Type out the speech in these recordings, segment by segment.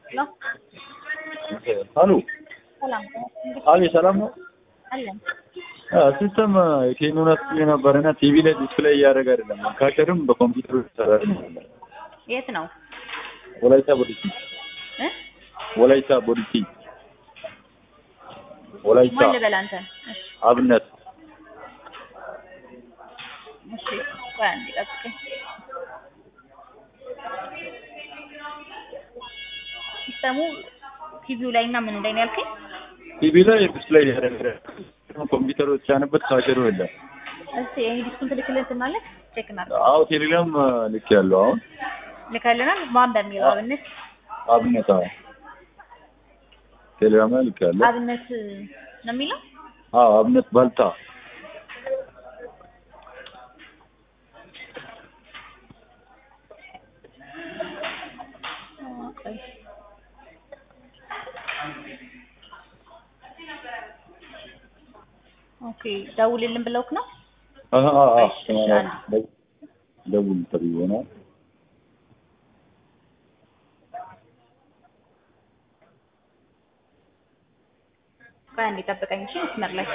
ሄሎ አሉ ሰላም አቤት፣ ሰላም ነው። አለን። ሲስተም ኬኖነት ነበረና ቲቪ ላይ ዲስፕሌይ እያደረገ አይደለም። ካሸርም በኮምፒውተር ይሰራል። የት ነው ወላይታ ቦዲቲ እ ወላይታ ቦዲቲ ወላይታ ማን ልበል አንተ? እሺ አብነት እሺ ቆይ አንዴ ጠብቀኝ። ሲስተሙ ቲቪው ላይ እና ምኑ ላይ ነው ያልከኝ? ቲቪ ላይ ዲስፕሌይ እያደረገ ኮምፒውተሩ የተጫነበት ካሸሩ የለም። እስቲ ይሄ ዲስኩን ትልክልን ትናለህ? ቼክ እናድርግ። አዎ ቴሌግራም ልክ ያለው አሁን ልከልናል። ማን በሚለው አብነት አብነት አዎ ቴሌግራም ላይ ልክ ያለው አብነት ነው የሚለው አዎ አብነት ባልታ ቆይ ኦኬ ደውልልን ብለውክ ነው? አሃ አዎ እሺ፣ እሺ፣ አንድ። ደውል ተብሎ ነው ቆይ አንዴ ጠብቀኝ እሺ፣ መስመር ላይ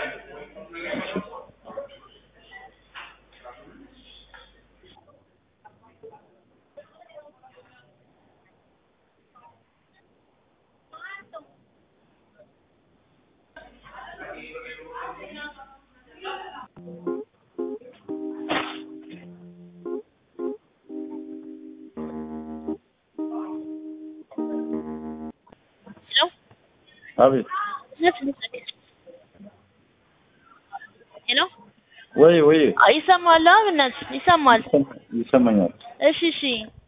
አቤት ሄሎ ወይ ወይ ይሰማል? አብነት ይሰማል? ይሰማኛል እሺ እሺ።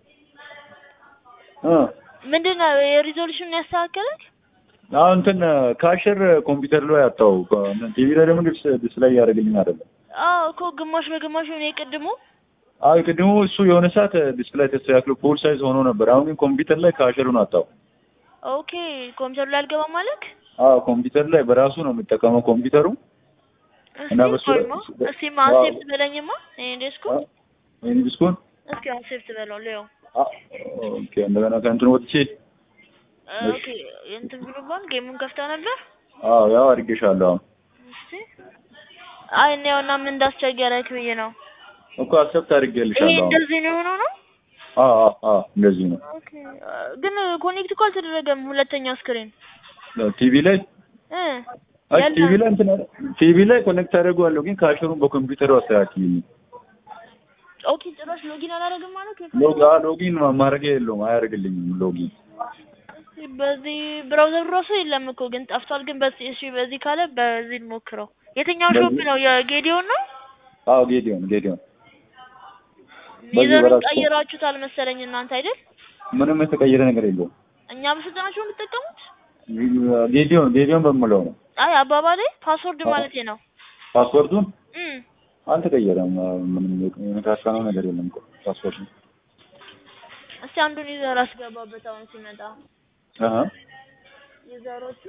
እ ምንድን ነው የሪዞሉሽን ያስተካከለክ? አሁን እንትን ካሸር ኮምፒውተር ላይ አጣው ቲቪ ላይ ደግሞ ዲስፕሌይ እያደረግልኝ አይደለም። አዎ እኮ ግማሽ በግማሽ ነው የቅድሙ። አይ ቅድሙ እሱ የሆነ ሰዓት ዲስፕሌይ ተስተካክሎ ፉል ሳይዝ ሆኖ ነበር። አሁን ግን ኮምፒውተር ላይ ካሸሩን አጣው። ኦኬ ኮምፒውተሩ ላይ አልገባም ማለክ? አዎ ኮምፒውተር ላይ በራሱ ነው የሚጠቀመው ኮምፒውተሩ እና እስቲ በሱ ቆይማ እስቲ አንሴፕት በለኝማ ይሄን ዴስኩ ይህን ዲስኩን እስኪ አንሴፕት በለው ሊዮ ኦኬ እንደገና ከእንትን ወጥቼ ኦኬ እንትን ብሎባል። ጌሙን ከፍታ ነበር። አዎ ያው አድርጌሻለሁ። አሁን እስቲ አይ እኔ ያውና ምን እንዳስቸገረክ ብዬ ነው። እኮ አክሰፕት ይሄ አድርጌልሻለሁ። አሁን እንደዚህ ነው የሆነው ነው? አዎ አዎ አዎ እንደዚህ ነው። ኦኬ ግን ኮኔክት እኮ አልተደረገም ሁለተኛው ስክሪን ቲቪ ላይ እ አይ ያለ- ቲቪ ላይ እንትን ቲቪ ላይ ኮኔክት አደርገዋለሁ ግን ካሸሩን በኮምፒውተሩ አስተካክልኝ። ኦኬ ጭራሽ ሎጊን አላደረግም ማለት ነው። ሎግ አ ሎጊን ማድረግ የለውም አያደርግልኝም ሎጊን። በዚህ ብራውዘር ራሱ የለም እኮ ግን ጠፍቷል። ግን በዚህ እሺ፣ በዚህ ካለ በዚህ እንሞክረው። የትኛው ሾፕ በዚህ- ነው? የጌዲዮን ነው? አዎ ጌዲዮን ጌዲዮን በዚህ ይዘሩን በራሱ- ቀይራችሁታል መሰለኝ እናንተ አይደል? ምንም የተቀየረ ነገር የለውም። እኛ በስልጠናችሁ ነው የምትጠቀሙት? ጌዲዮን ጌዲዮን በምለው ነው አይ አባባሌ ፓስወርድ አዎ። ማለቴ ነው። ፓስወርዱን እም አልተቀየረም። ምንም የነካካነው ነገር የለም እኮ ፓስወርዱ። እስቲ አንዱን ዩዘር አስገባበት አሁን ሲመጣ አሃ ዩዘሮቹ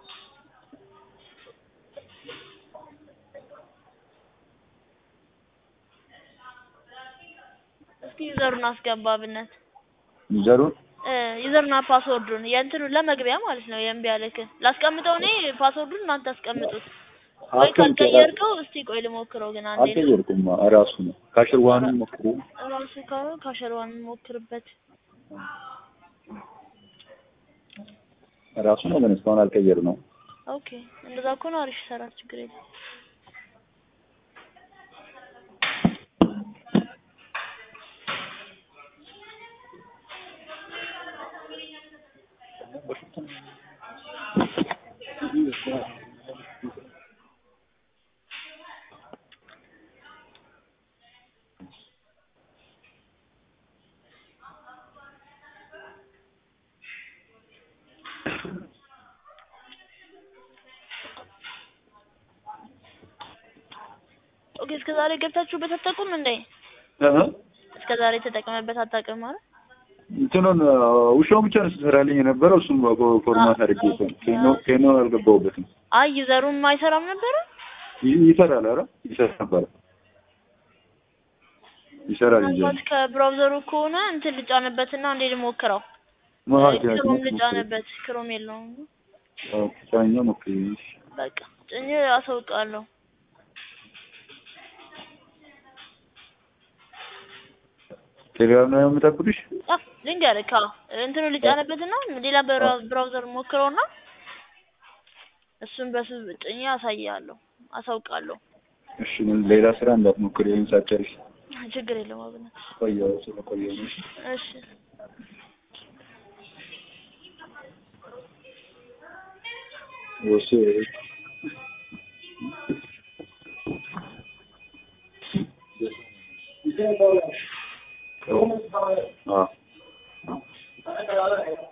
እስኪ ዩዘሩን አስገባብነት ዩዘሩን እ ዩዘርና ፓስወርዱን የእንትኑን ለመግቢያ ማለት ነው። የእምቢ ያለክን ላስቀምጠው እኔ ፓስወርዱን እናንተ አስቀምጡት። ወይ አስቀምጬ ካልቀየርከው እስቲ ቆይ ልሞክረው ግን አንዴ ነው አልቀየርኩም። ራሱ ነው ካሽር ዋንን ሞክሩ። ራሱ ካለ ካሸርዋን ሞክርበት። ራሱ ነው ግን እስካሁን አልቀየር ነው። ኦኬ እንደዛ ከሆነ አሪፍ ይሰራል፣ ችግር የለም። ኦኬ እስከ ዛሬ ገብታችሁበት አታውቁም እንዴ? አሃ እስከ ዛሬ ተጠቅመበት አታውቅም ማለት እንትኑን ውሻው ብቻ ነው ስትሰራልኝ የነበረው። እሱም ፎርማት አድርጌ ኬኖ ኬኖ አልገባሁበትም። አይ ዩዘሩም አይሰራም ነበረ። ይ- ይሰራል። ኧረ ይሰራ ነበር ይሰራል እንጂ ምናልባት ከብራውዘሩ ከሆነ እንትን ልጫንበትና እንዴ ልሞክረው። ማለት ክሮም ልጫነበት ክሮም የለውም ቻኛ ሞክሪ በቃ ጭኜ አሳውቃለሁ ቴሌግራም ነው የምጠብቅሽ አ ልንገርህ አዎ እንትኑ ልጫነበትና ሌላ ብራ- ብራውዘር ሞክረውና እሱን በሱ ጭኜ አሳያለሁ አሳውቃለሁ እሺ ሌላ ስራ እንዳትሞክሪ ይሄን ሳትጨርሽ ችግር የለውም አብነት ቆየሁ ስለቆየሁ ነው እሺ ወሴ አዎ